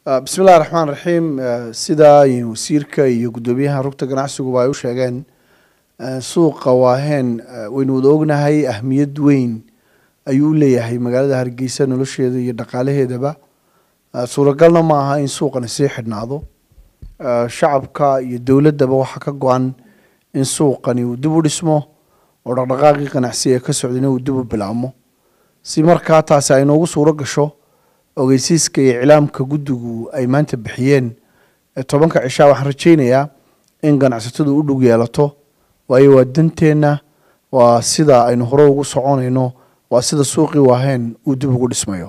bismi illahi raxmaan raxiim sidaa iyo wasiirka iyo guddoomiyaha rugta ganacsiguba ay u sheegeen suuqa waaheen waynu wada ognahay ahmiyad weyn ayuu u leeyahay magaalada hargeysa nolosheeda iyo dhaqaalaheedaba suuragalna ma aha in suuqani sii xidhnaado shacabka iyo dowladdaba waxaa ka go-an in suuqani uu dib u dhismo oo dhaqdhaqaaqii ganacsi ee ka socdayna uu dib u bilaabmo si markaa taasi ay noogu suuro gasho ogeysiiska iyo iclaamka guddigu ay maanta bixiyeen tobanka cishaa waxaan rajaynayaa in ganacsatadu u dhug yeelato waayo waa danteenna waa sida aynu hore ugu soconayno waa sida suuqii waaheen uu dib ugu dhismayo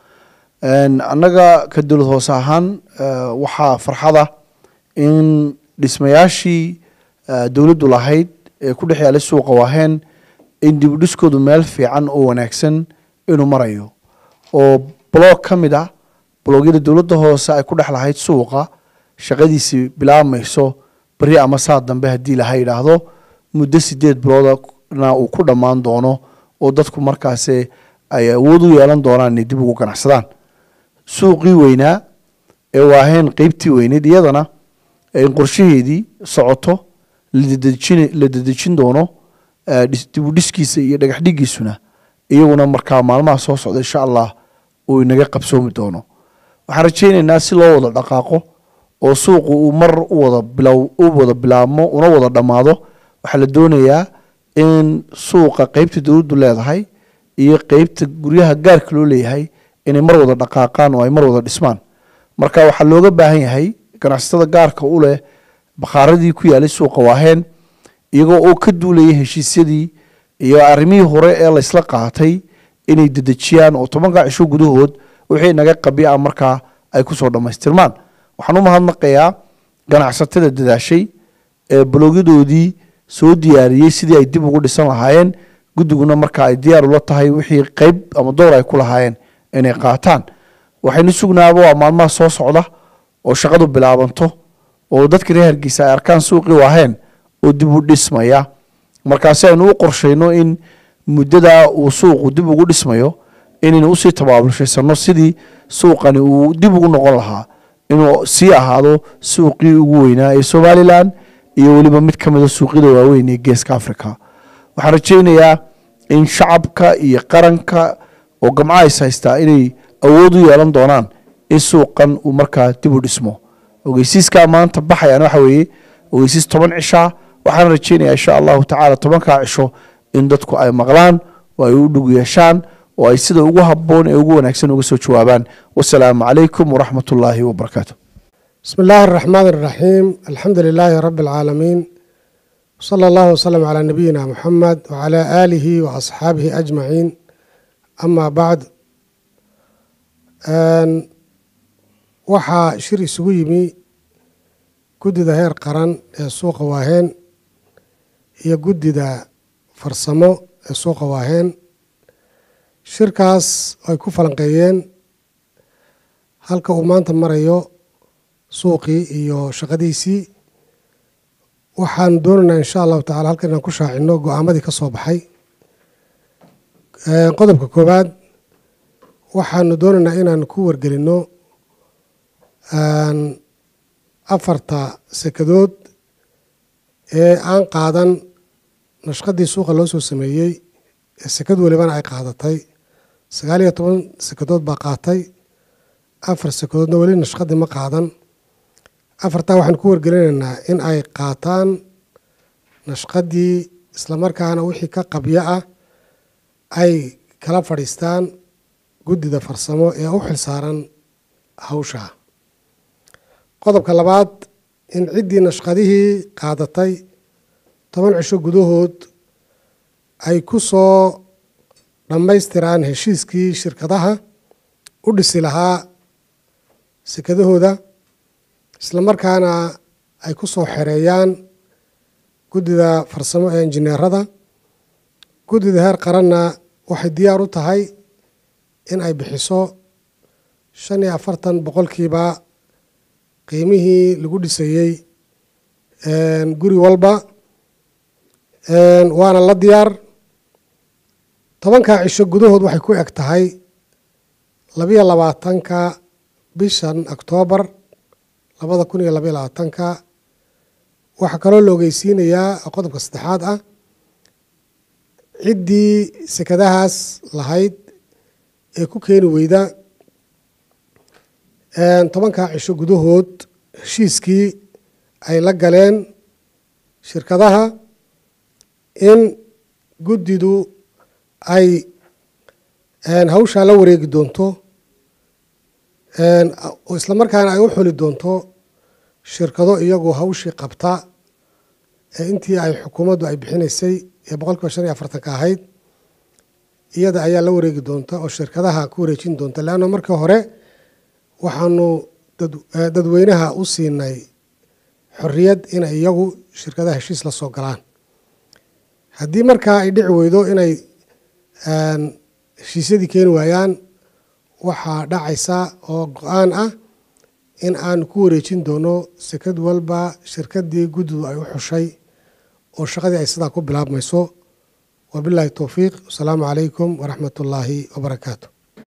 annaga ka dowlad hoose ahaan waxaa farxada in dhismayaashii dowladdu lahayd ee ku dhex yaalay suuqa waaheen in dib u dhiskoodu meel fiican oo wanaagsan inuu marayo oo blog ka mid ah blogyada dowladda hoose ay ku dhex lahayd suuqa shaqadiisii bilaabmayso beri ama saa dambe haddii laha yidhaahdo muddo sideed biloodna uu ku dhammaan doono oo dadku markaasi ay awood u yeelan doonaan inay dib ugu ganacsadaan suuqii weynaa ee waaheen qeybtii weyneyd iyadana in qorshaheedii socoto la dedejin doono dib u dhiskiisa iyo dhagax dhigiisuna iyaguna markaa maalmaha soo socda insha allah uu inaga qabsoomi doono waxaan rajaynaynaa si loo wada dhaqaaqo oo suuqu uu mar uwada bilow u wada bilaabmo una wada dhammaado waxaa la doonayaa in suuqa qeybta dowladdu leedahay iyo qeybta guryaha gaarka loo leeyahay inay mar wada dhaqaaqaan oo ay mar wada dhismaan marka waxaa looga baahan yahay ganacsatada gaarka u leh bakhaaradii ku yaalay suuqa waaheen iyagoo oo ka duulaya heshiisyadii iyo arrimihii hore ee laysla qaatay inay dedejiyaan oo tobanka cisho gudahood wixii naga qabia markaa ay kusoo dhammaystirmaan waxaan u mahadnaqayaa ganacsatada dadaashay ee balogyadoodii soo diyaariyey sidii ay dib ugu dhisan lahaayeen guddiguna markaa ay diyaar ula tahay wixii qeyb ama door ay ku lahaayeen inay qaataan waxaynu sugnaaba waa maalmaha soo socda oo shaqadu bilaabanto oo dadka reer hargeysa ay arkaan suuqii waaheen oo dib u dhismaya markaasi aynu u qorshayno in muddadaa uu suuqu dib ugu dhismayo inaynu usii tabaabulshaysano sidii suuqani uu dib ugu noqon lahaa inuu sii ahaado suuqii ugu weynaa ee somalilan iyo weliba mid ka mida suuqyada waaweyn ee geeska africa waxaan rajaynayaa in shacabka iyo qaranka oo gamca is haystaa inay awood u yeelan doonaan in suuqan uu markaa dib u dhismo ogeysiiskaa maanta baxayaan waxa weeye ogeysiis toban cishaa waxaan rajaynayaa insha allahu tacaala tobankaa cisho in dadku ay maqlaan oo ay u dhug yeeshaan oo ay sida ugu habboon ee ugu wanaagsan uga soo jawaabaan wasalaamu calaykum waraxmat ullaahi wabarakaatu بسم الله الرحمن الرحيم الحمد لله رب العالمين صلى الله وسلم على نبينا محمد وعلى آله وأصحابه أجمعين أما بعد أن waxaa shir isugu yimi guddida heer qaran ee suuqa waaheen iyo guddida farsamo ee suuqa waaheen shirkaas ay ku falanqeeyeen halka uu maanta marayo suuqii iyo shaqadiisii waxaan doonaynaa insha allahu tacala halkan inaan ku shaacino go-aamadii ka soo baxay qodobka koowaad waxaanu doonaynaa inaan ku wargelino afarta sekadood ee aan qaadan nashqadii suuqa loo soo sameeyey ee sekad walibana ay qaadatay sagaal iyo toban sekadood baa qaatay afar sekadoodna weli nashqadii ma qaadan afartaa waxaan ku wargelinaynaa in ay qaataan nashqadii islamarkaana wixii ka qabyo ah ay kala fadhiistaan guddida farsamo ee u xilsaaran hawsha qodobka labaad in ciddii nashqadihii qaadatay toban cisho gudahood ay ku soo dhammaystiraan heshiiskii shirkadaha u dhisi lahaa sekadahooda islamarkaana ay ku soo xereeyaan guddida farsamo ee injineerada guddida heer qaranna waxay diyaar u tahay in ay bixiso shan iyo afartan boqolkiiba qiimihii lagu dhisayey guri walba waana la diyaar tobankaa cisho gudahood waxay ku eg tahay labiyo labaatanka bishan oktoobar labada kun iyo labaiyo labaatanka waxaa kaloo la ogeysiinayaa oo qodobka saddexaad ah ciddii sekadahaas lahayd ee ku keeni weyda tobankaa cisho gudahood heshiiskii ay la galeen shirkadaha in guddidu ay hawshaa la wareegi doonto isla markaana ay u xuli doonto shirkado iyagoo hawshii qabta ee intii ay xukuumaddu ay bixinaysay ee boqol kiiba shan iyo afartanka ahayd iyada ayaa la wareegi doonta oo shirkadaha ku wareejin doonta leanna markii hore waxaanu dadweynaha u siinay xorriyad inay iyagu shirkadaha heshiis la soo galaan haddii markaa ay dhici weydo inay heshiisyadii keeni waayaan waxaa dhacaysa oo go-aan ah in aan ku wareejin doono sekad walba shirkadii guddidu ay u xushay oo shaqadii ay sidaa ku bilaabmayso wabilaahi towfiiq wasalaamu calaykum waraxmat ullaahi wabarakaatu